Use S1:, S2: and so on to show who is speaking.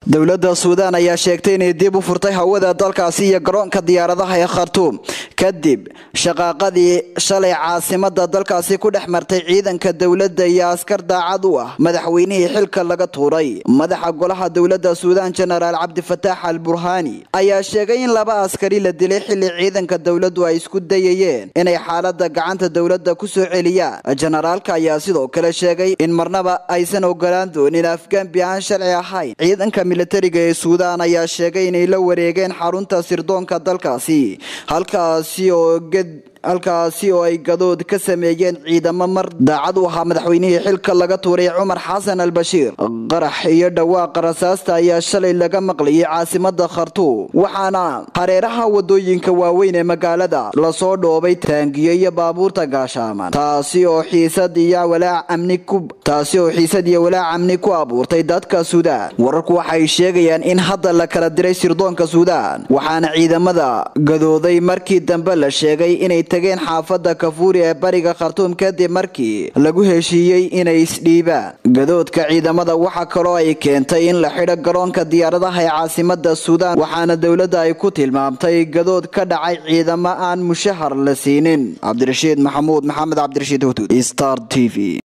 S1: dowladda suudaan ayaa sheegtay inay dib u furtay hawada dalkaasi iyo garoonka diyaaradaha ee khartuum kadib shaqaaqadii shalay caasimada dalkaasi ku dhex martay ciidanka dowladda iyo askar daacad u ah madaxweynihii xilka laga tuuray madaxa golaha dowladda suudaan jenaraal cabdifataax al burhaani ayaa sheegay in laba askari la dilay xilli ciidanka dowladdu ay isku dayayeen inay xaalada gacanta dowladda ku soo celiyaan jenaraalka ayaa sidoo kale sheegay in marnaba aysan ogolaan doonin afgambi aan sharci ahayn ciidanka militariga ee suudaan ayaa sheegay inay la wareegeen xarunta sirdoonka dalkaasi halkaasi oo halkaasi oo ay gadood ka sameeyeen ciidamo mar daacad u ahaa madaxweynihii xilka laga tuuray cumar xasan al bashiir qarax iyo dhawaaqa rasaasta ayaa shalay laga maqlayay caasimada khartuum waxaana hareeraha wadooyinka waaweyn ee magaalada lasoo dhoobay taangiyo iyo baabuurta gaashaaman taasi oo xiisad iyo walaac amni ku taasi oo xiisad iyo walaac amni ku abuurtay dadka suudaan wararku waxay sheegayaan in hadda la kala diray sirdoonka suudaan waxaana ciidamada gadooday markii dambe la sheegay inay tageen xaafada kafuuri ee bariga khartuum kadib markii lagu heshiiyey inay isdhiibaan gadoodka ciidamada waxa kaloo ay keentay in la xidho garoonka diyaaradaha ee caasimada suudaan waxaana dowladda ay ku tilmaamtay gadood ka dhacay ciidamo aan mushahar la siinin cabdirashiid maxamuud maxamed cabdirashiid hudud star t v